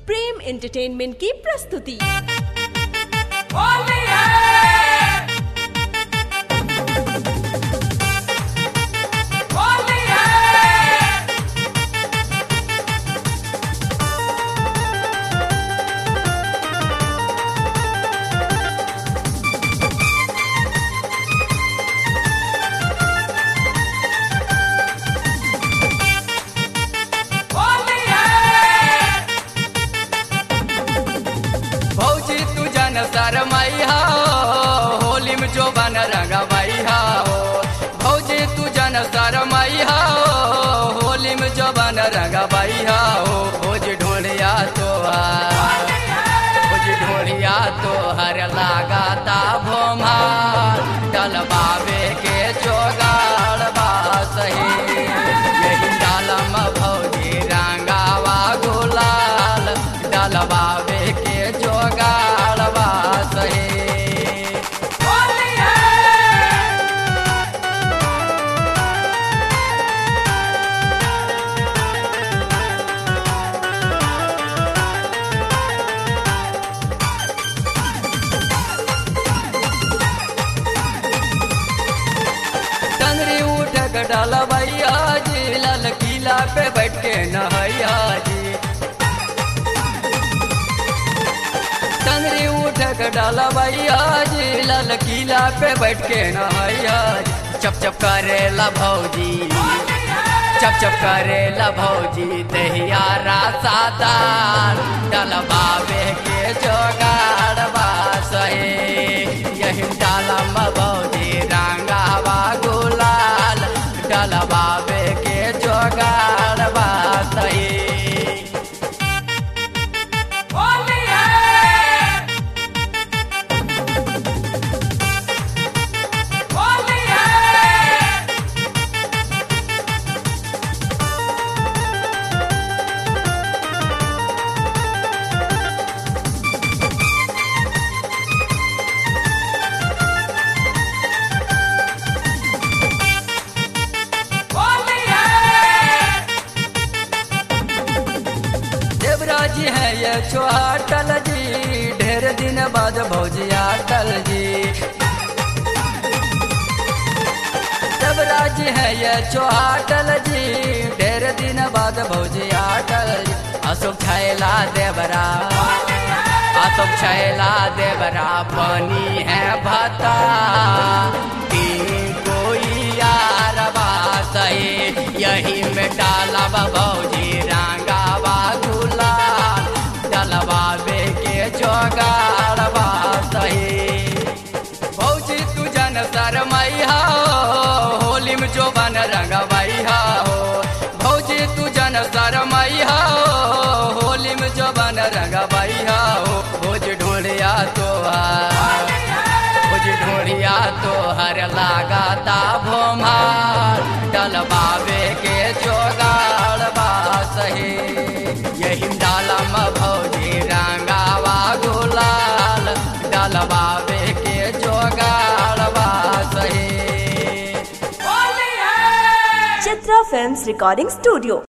प्रेम entertainment की प्रस्तुति होली है होली है होली है भौजी तू जन शरमैया होली में जो बन रंगमैया हो भौजी तू जन शरमैया होली में जो बन रंगमैया हो भोज ढोलिया तोहार भोज ढोलिया तोहर लगाता भोमा डलबावे के जोगाड़ बा सही यही डालम भौजी रंगावा गुलाल डलबावे के जोगाड़ बा सही होली है टंगरी उठ के डलबैया जी लाल किला पे बैठ के नहैया जी टंगरी उठ के डलबैया जी लाल किला पे बैठ के नहैया जी चप चप करेला भौजी चप चप करेला भौजी दहिया रासादार डलबावे के जोगाड़ बासहे यही डालम भौजी रंगावा गुलाल डलबावे के जोगाड़ बासहे होली है होली है होली है देवराज है ये छोटल जी ढेर दिन बाद भौजिया टल जी देवराज है ये छोटल जी ढेर दिन बाद भौजिया टल जी अशोक छैला देवरा अशोक छैला देवरा बनी है भता की कोई यार सही यही में डालब भौजी रंगावा गुलाल डलबावे के जोगाड़बा सही भौजी तू जन शरमैया हो होली में जो बन रंगमैया हो भौजी तू जन शरमैया हो होली में जो बन रंगमैया हो भोज ढोलिया तोहार भोज ढोलिया तोहर लगाता भोमार डलबावे के जोगाड़ बा सही यही डालम भौजी रंगावा गुलाल डलबावे के जोगाड़ बा सही होली है चित्रा फिल्म्स रिकॉर्डिंग स्टूडियो